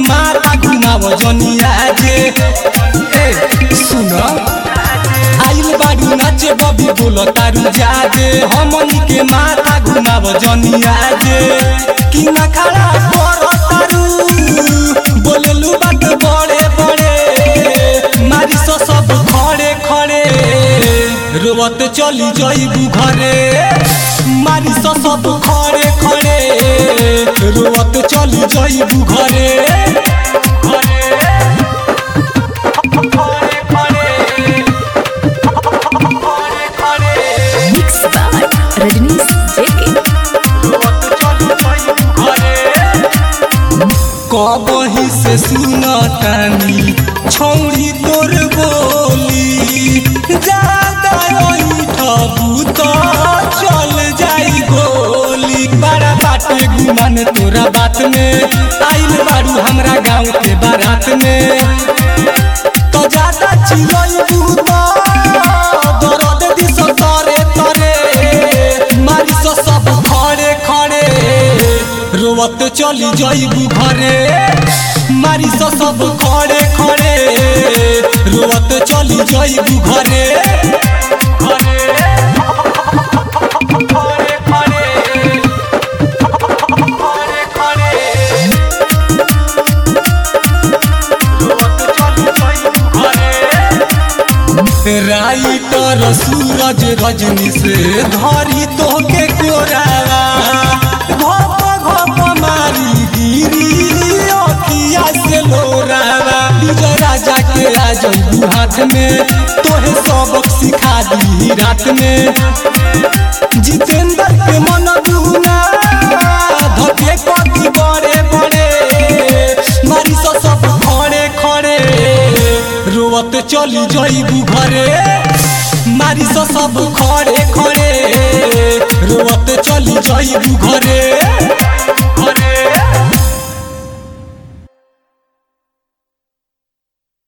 माता घुमाव जनिया जे ए सुन आइल बाडू नाचे बबी बोल तारू जाजे हमनी के माता घुमाव जनिया जे कि ना खड़ा कर तारू बोलेलू बात बड़े बड़े मारी सो सब खड़े खड़े रोवत चली जाइबू घरे मारी सो सब खड़े खड़े रोवत चली जाइबू घरे घरे खड़े खड़े खड़े खड़े Mixed by Rajnish JK. कबही से सुनतानी छौरी तोर बोली ज्यादा ठबू तो चल जाई गोली बड़ा बाटे गुमान तोरा बात में आइल बारू हमरा गाँव के बारात में तो ज्यादा चिलई दर्द दिस तरे तरे मारी सो सब खड़े खड़े रोवत चली जाइबू घरे मारी सो सब खड़े खड़े रोवत चली जाइबू घरे घरे खड़े खड़े खड़े खड़े राइटर सूरज रजनी से धरी तोहके कोरावा घप घप मारी गिरी अखिया से लोरावा विजय राजा के आ जइबू हाथ में तोहे सबक सिखा दी रात में जितेंद्र के मन दुना धके कति बड़े बड़े मारी सो सब खड़े खड़े रोवत चली जाइबू घरे मारी सो सब खड़े खड़े रोवत चली जाइबू घरे